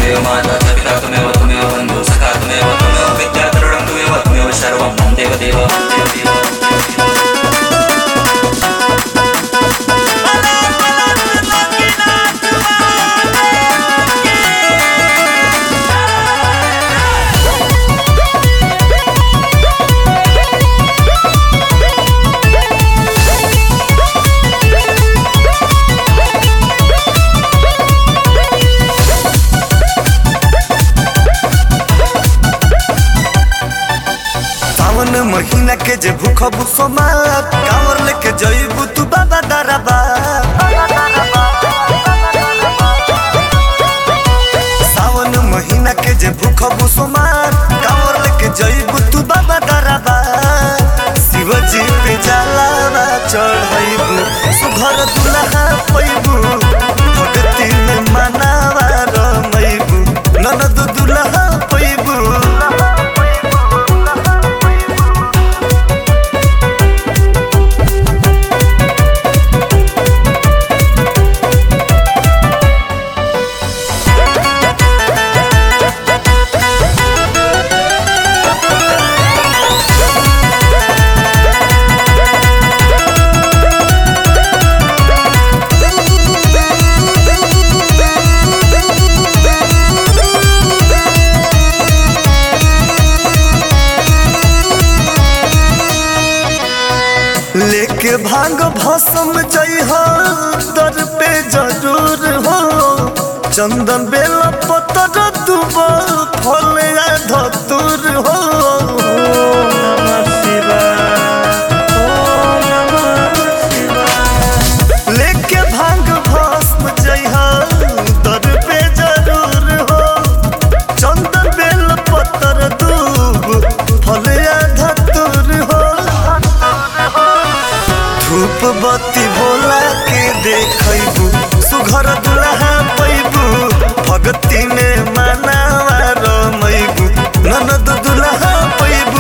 त्वमेव माता च पिता त्वमेव त्वमेव बन्धुः सखा त्वमेव त्वमेव विद्या तरुणं त्वमेव त्वमेव सर्वं मम देवदेव सावन महीना के जे भूख भूसो मात कांवर लेके जइबू तू बाबा दरबा सावन महीना के जे भूख भूसो मात कांवर लेके जइबू तू बाबा दरबा शिवजी पे जलावा चढ़इबू सुघर दुल्हा पैबू भगती में मनावा रमइबू ननद दुल्हा पैबू लेके भांग भसम जइह दर पे जरूर हो चंदन बेल पतर दुब फल या धतुर हो लेके भांग भस्म जइह दर पे जरूर हो चंदन बेल पतर दुब फल या धतुर हो धूप बत्ती भोला के देखबू सुघर दुल्हा पैबू भगती में मनावा रमैबू ननद दुल्हा पैबू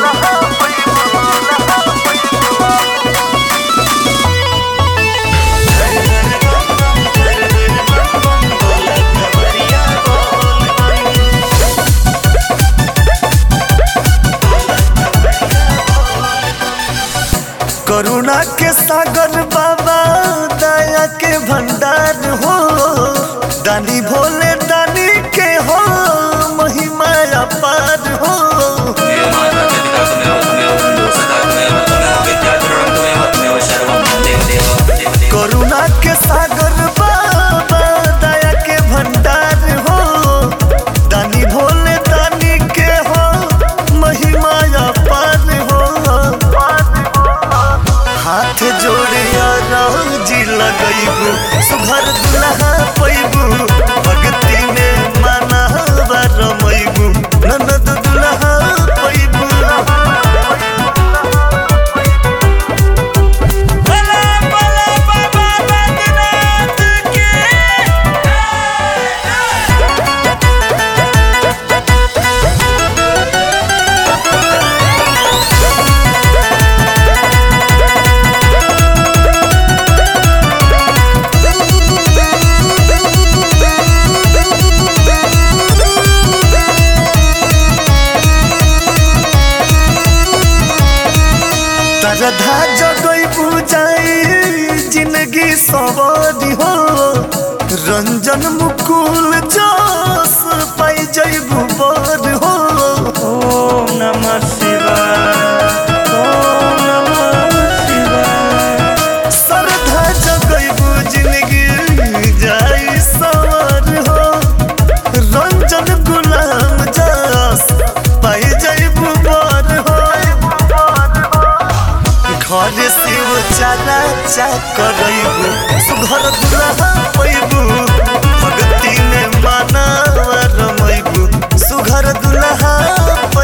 करुणा के सागर बाबा दया के भंडार हो दानी भोले दानी के हो महिमा अपार हो त्वमेव माता च पिता त्वमेव त्वमेव बन्धुः सखा त्वमेव त्वमेव विद्या तरुणं त्वमेव त्वमेव सर्वं मम देवदेव करुणा के सागर बाबा दया के भंडार हो दानी भोले दानी के हो महिमा अपार हो हाथ जोड़िया जी लगैबू सुघर दुल्हा पैबू भक्ति में माना रमैबू ननद दुल्हा पैबू तरधा जगई बुझाई जिंदगी सवारी हो रंजन मुकुल जोश पाई जइबू बर हो ओम नमः शिवाय ओम नमः शिवाय सरधा जगई जिंदगी जाई सवार हो रंजन गुलाम जस पाई जइबू बर हो घर शिव चारा चा करैबू सुघर दुल्हा पैबू भक्ति में माना रमैबू सुघर दुल्हा